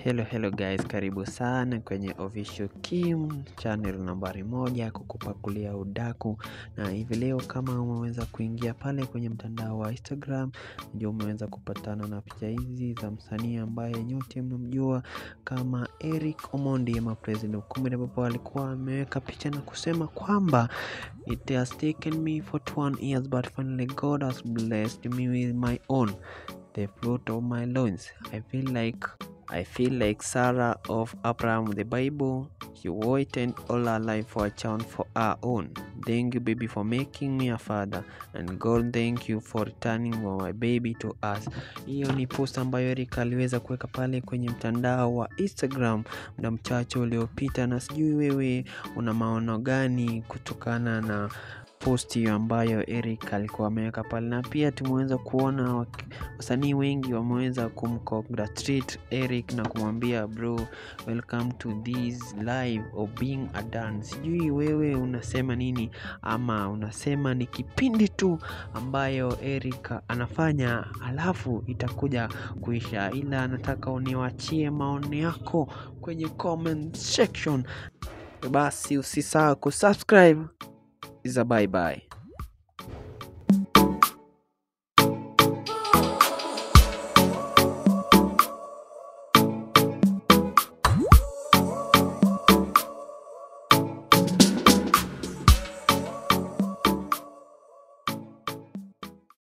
Hello hello guys, karibu sana kwenye Official Kim channel nambari moja kukupakulia udaku, na hivi leo kama umeweza kuingia pale kwenye mtandao wa Instagram, ndio umeweza kupatana na picha hizi za msanii ambaye nyote mnamjua kama Eric Omondi ama President Okumbe, ambapo alikuwa ameweka picha na kusema kwamba it has taken me 41 years but finally God has blessed me with my own the fruit of my loins. I feel like I feel like Sarah of Abraham the Bible. She waited all her life for a child for her own. Thank you, baby, for making me a father. And God, thank you for returning my baby to us. Hiyo ni post ambayo Eric aliweza kuweka pale kwenye mtandao wa Instagram muda mchache uliopita, na sijui wewe una maono gani kutokana na post hiyo ambayo Eric alikuwa ameweka pale, na pia tumeweza kuona wak- wasanii wengi wameweza kumcongratulate Eric na kumwambia bro, welcome to this live of being a dance. Sijui wewe unasema nini, ama unasema ni kipindi tu ambayo Eric anafanya alafu itakuja kuisha, ila nataka uniwachie maoni yako kwenye comment section. Basi usisahau kusubscribe. Is a bye bye.